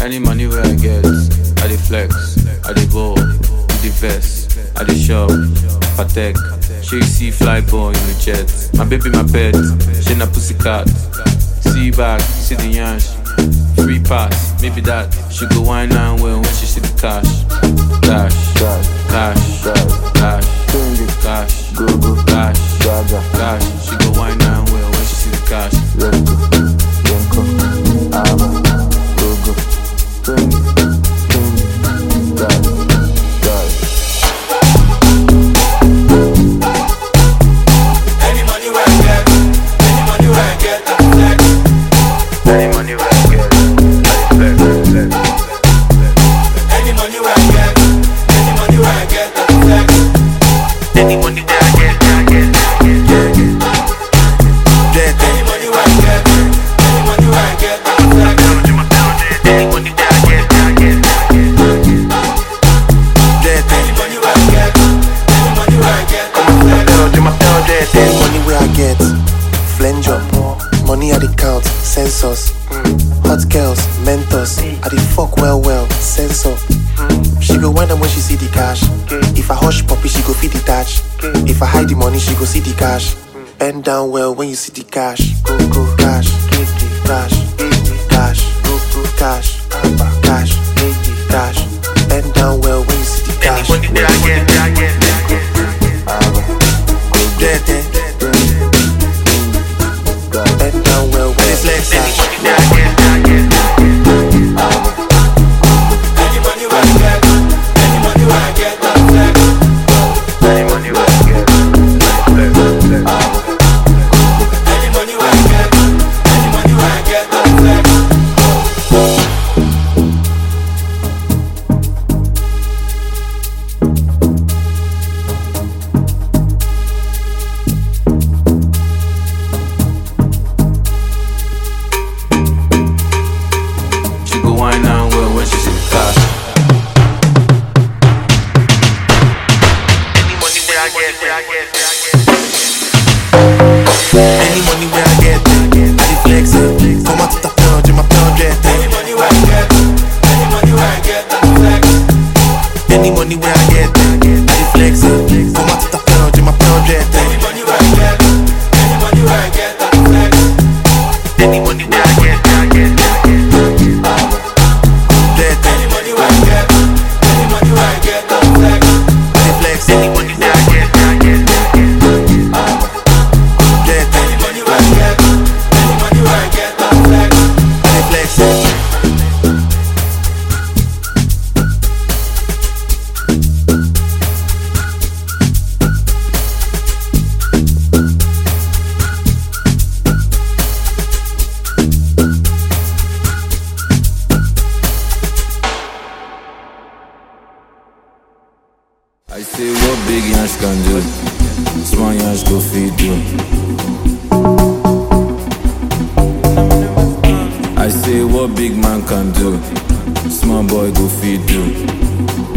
Any money where I get, I dey flex, I dey ball, with the vest, I dey shop, patek. She see fly boy in the jet. My baby, my pet, she na pussycat. See back, see the yansh. Free pass, maybe that. She go wine and well when she see the cash. Cash, cash, cash, cash, go go cash, cash. She go wine and well when she see the cash. Any money where I get, any money where I get, I flex. Any money where I get, I flex, flex. Any money where I get, any money where I get, I flex. Any money that I get, I get, I get, Dead Any money where I get, any money where I get, I flex. Any money that I get, I get, dead Any money where I get, any money where I get, I flex. Any money where I get, flange up. Money I the count, census. Hot girls, mentors. I the fuck well well, sensor. She go wind up when she see the cash. If I hush puppy, she go feed the touch. If I hide the money, she go see the cash. Bend down well when you see the cash. Go go cash, cash, cash, go go cash, cash, cash. Bend down well when you see the cash. Any money that I get, I get, I get. Dead, dead. Bend down well when you see the cash. That I get, I get. Any money where I get, any money where I get, I flex. Any money where I get, I flex, flex. Any money where I get, any money where I get, I flex. She go wine and well when she see the cash. Any money where I get, where I get, where I get. Any money where I get, I dey flex it. Come out to the pound, my pound jet. Any money where I get, any money where I get, I flex. Any money where I get, I dey flex it. Come out to the pound, my pound jet. Any money where I get, any money where I get, I flex. Any money that I get, I get, I get. Jet, Any money where I get, any money where I get, I flex. I dey flex Any it. money that I get, I get, I get. Jet, Any money where I get, any money where I get, I flex. I dey flex it. I say what big yansh can do, small yansh go feed you. I say what big man can do, small boy go feed you.